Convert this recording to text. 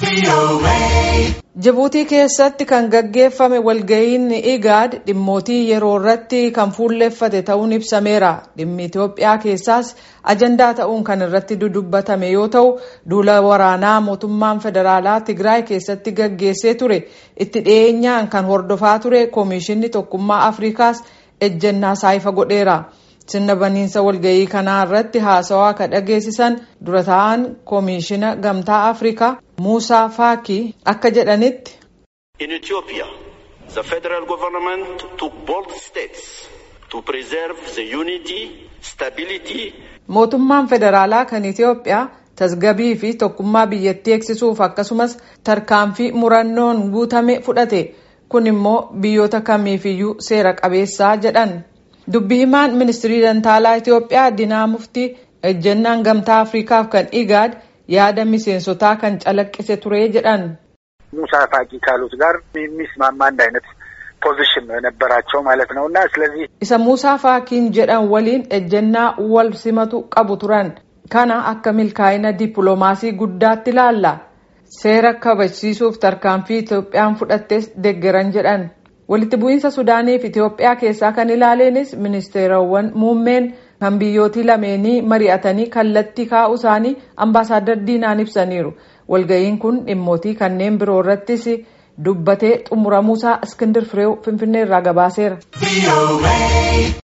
Jibuutii keessatti kan gaggeeffame walga'iin IGAD dhimmootii yeroo irratti kan fuulleeffate ta'uun ibsameera. Dhimmi Itoophiyaa keessaas ajandaa ta'uun kan irratti dudubbatame yoo ta'u, duula waraanaa mootummaan federaalaa Tigraay keessatti gaggeessee ture itti dhiyeenyaan kan hordofaa ture Koomishinni Tokkummaa Afrikaas ejjennaa isaa ifa godheera. Sirna baniinsa walga'ii kanaa irratti haasawaa kan dhageessisan dura ta'an Koomishina Gamtaa Afrikaa Muusaa Faakii akka jedhanitti. In Ethiopia, the federal government took bold steps to preserve the unity, stability. Mootummaan federaalaa kan Itoophiyaa tasgabii fi tokkummaa biyyattii eegsisuuf akkasumas tarkaanfii murannoon guutame fudhate. Kun immoo biyyoota kamiifiyyuu seera qabeessaa jedhan. Dubbi himaan ministirii dantaalaa Itoophiyaa Dinaa Muftii ejjennaan gamtaa Afriikaaf kan IGAD yaada miseensotaa kan calaqqise ture jedhan. ሙሳ ፋቂ ካሉት ጋር የሚስማማ አንድ አይነት ፖዚሽን ነው የነበራቸው ማለት ነው እና ስለዚህ isa muusaa faakiin jedhan waliin ejjennaa wal simatu qabu turan kana akka milkaa'ina dippiloomaasii guddaatti ilaalla seera kabachiisuuf tarkaanfii Itoophiyaan fudhattes deggeran jedhan walitti bu'iinsa sudaanii fi Itoophiyaa keessaa kan ilaaleenis ministeerawwan muummeen kan biyyootii lameenii mari'atanii kallattii kaa'uu isaanii ambaasaaddar diinaan ibsaniiru walga'iin kun dhimmootii kanneen biroo irrattis dubbatee xumuramuusaa iskindir fireew finfinnee irraa gabaaseera.